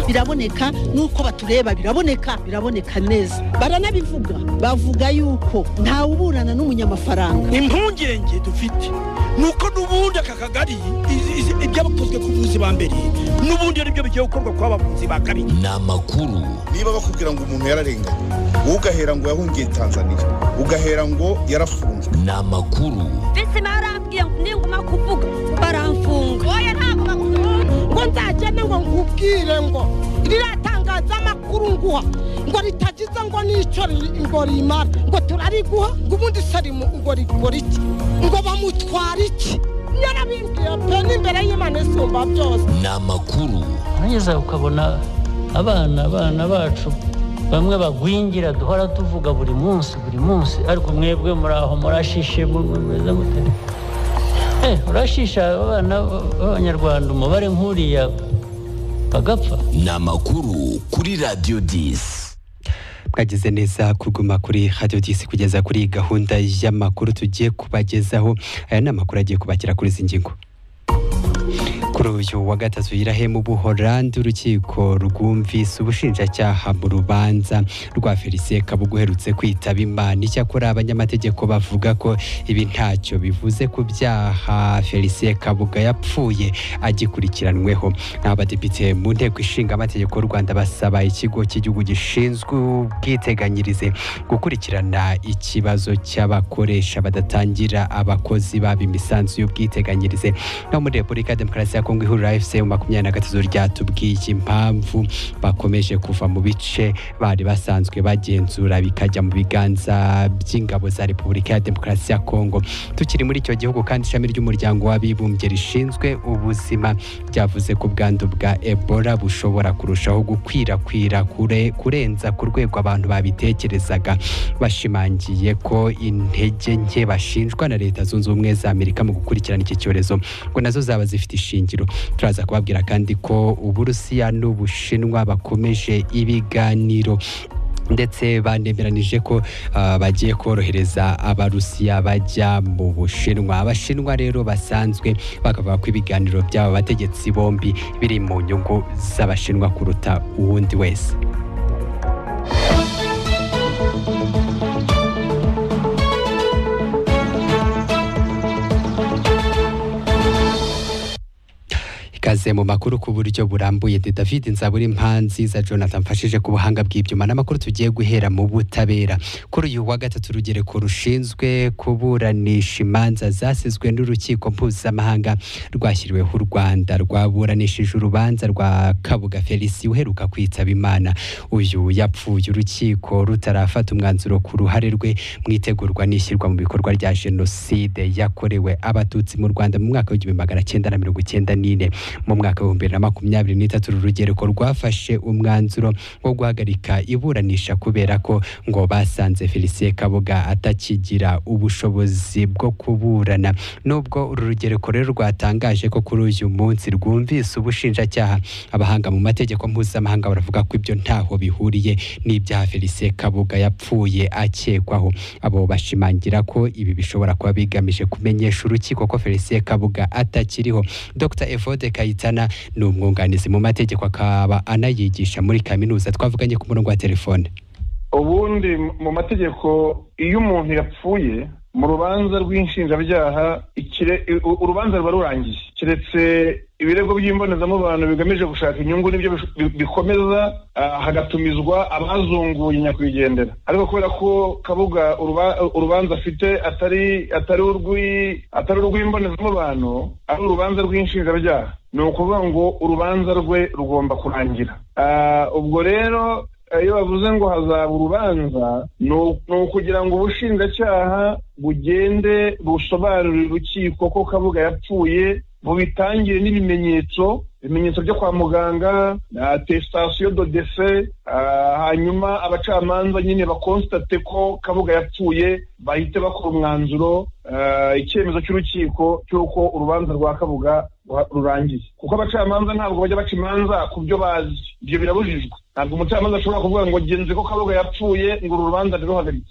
biraboneka n'uko batureba biraboneka biraboneka neza baranabivuga bavuga yuko ntawe uburana n'umunyamafaranga impungenge dufite ni uko n'ubundi aka kagari ibyabakozwe ku buvuzi ba mbere n'ubundi ari byo bigiye gukorwa ku bavuzi ba kabiri ni amakuru niba bakubwira ngo umuntu yararenganye wowe ugahera ngo yahungiye tanzania ugahera ngo yarafunzwe ni amakuru mbese barambwiye ngo ninguma kuvuga baramfunga oya ntabwo bakunda ngo nzagende ngo nkubwire ngo ririya tangazamakuru nguha ngo ritagize ngo n'icyo ri- ngo rimara ngo turariguha ngo ubundi sarimu ngo rikora iki ngo bamutwara iki yarabimbwiye pe n'imbere y'imana isumba byose ni amakuru nageza ukabona abana abana bacu bamwe bagwingira duhora tuvuga buri munsi buri munsi ariko mwebwe muri aho murashishe mu- mu- mumeze mute Eh, urashisha abana b'abanyarwanda umubare nk'uriya bagapfa ni amakuru kuri radiyo disi mwagize neza kuguma kuri radiyo disi kugeza kuri gahunda y'amakuru tugiye kubagezaho aya ni amakuru agiye kubakira kuri izi ngingo kuri uyu wa gatatu yirahema ubuholandi urukiko rwumvise ubushinjacyaha mu rubanza rwa felicien kabuga uherutse kwitaba imana icyakora abanyamategeko bavuga ko ibi ntacyo bivuze ku byaha felicien kabuga yapfuye agikurikiranweho abadepite mu nteko ishinga amategeko y'u rwanda basaba ikigo cy'igihugu gishinzwe ubwiteganyirize gukurikirana ikibazo cy'abakoresha badatangira abakozi baba imisanzu y'ubwiteganyirize no muri repubulika ya demokarasi ya kongo ihurira fc mu makumyabiri na gatatu ryatubwiye impamvu bakomeje kuva mu bice bari basanzwe bagenzura bikajya mu biganza by'ingabo za repubulika ya demokarasi ya kongo tukiri muri icyo gihugu kandi ishami ry'umuryango w'abibumbye rishinzwe ubuzima ryavuze ko ubwandu bwa ebola bushobora kurushaho gukwirakwira kure- kurenza ku rwego abantu babitekerezaga bashimangiye ko intege nke bashinjwa na leta zunze ubumwe za amerika mu gukurikirana iki cyorezo ngo nazo zaba zifite ishingiro turaza kubabwira kandi ko uburusiya n'ubushinwa bakomeje ibiganiro ndetse banemeranije ko ah, bagiye korohereza abarusiya bajya mu bushinwa abashinwa rero basanzwe bakavuga ko ibiganiro by'aba bategetsi bombi biri mu nyungu z'abashinwa kuruta uwundi wese ikaze mu makuru ku buryo burambuye ndi david nzaburi impanzi za jonathan mfashije ku buhanga bw'ibyuma n'amakuru tugiye guhera mu butabera kuri uyu wa gatatu urugereko rushinzwe kuburanisha imanza zasizwe n'urukiko mpuzamahanga rwashyiriweho u rwanda rwaburanishije urubanza rwa kabuga felisi uheruka kwitaba imana uyu yapfuye urukiko rutarafata umwanzuro ku ruhare rwe mu itegurwa n'ishyirwa mu bikorwa rya jenoside yakorewe abatutsi mu rwanda mu mwaka w'igihumbi magana cyenda na mirongo icyenda n'ine mu mwaka w'ibihumbi bibiri na makumyabiri n'itatu uru rugereko rwafashe umwanzuro wo guhagarika iburanisha kubera ko ngo basanze felicien kabuga atakigira ubushobozi bwo kuburana nubwo uru rugereko rero rwatangaje ko kuri uyu munsi rwumvise ubushinjacyaha abahanga mu mategeko mpuzamahanga baravuga ko ibyo ntaho bihuriye n'ibyaha felicien kabuga yapfuye akekwaho abo bashimangira ko ibi bishobora kuba bigamije kumenyesha urukiko ko felicien kabuga atakiriho dr evode kayitana ni umwunganizi mu mategeko akaba anayigisha muri kaminuza twavuganye ku murongo wa telefone ubundi mu mategeko iyo umuntu yapfuye mu rubanza rw'inshinjabyaha ikire- u- urubanza ruba rurangiye keretse ibirego by'imbonezamubano bigamije gushaka inyungu nibyo bish- bi- bikomeza ah, hagatumizwa abazunguye nyakwigendera ariko kubera ko kabuga uruba- urubanza afite atari atari urw'i- atari urw'imbonezamubano ari urubanza rw'inshinjabyaha ni ukuvuga ngo urubanza rwe rugomba kurangira Ah, ubwo rero iyo bavuze ngo hazaba urubanza ni u- ni ukugira ngo ubushinjacyaha bugende busobanurire urukiko ko kabuga yapfuye bubitangire n'ibimenyetso ibimenyetso byo kwa muganga atesitasiyo do dese ah, hanyuma abacamanza nyine bakonstate ko kabuga yapfuye bahite bakora umwanzuro ah, icyemezo cy'urukiko cy'uko urubanza rwa kabuga rwa- rurangiye kuko abacamanza ntabwo bajya baca imanza ku byo bazi ibyo birabujijwe ntabwo umucamanza ashobora kuvuga ngo genze ko kabuga yapfuye ngo uru rubanza ntiruhagarike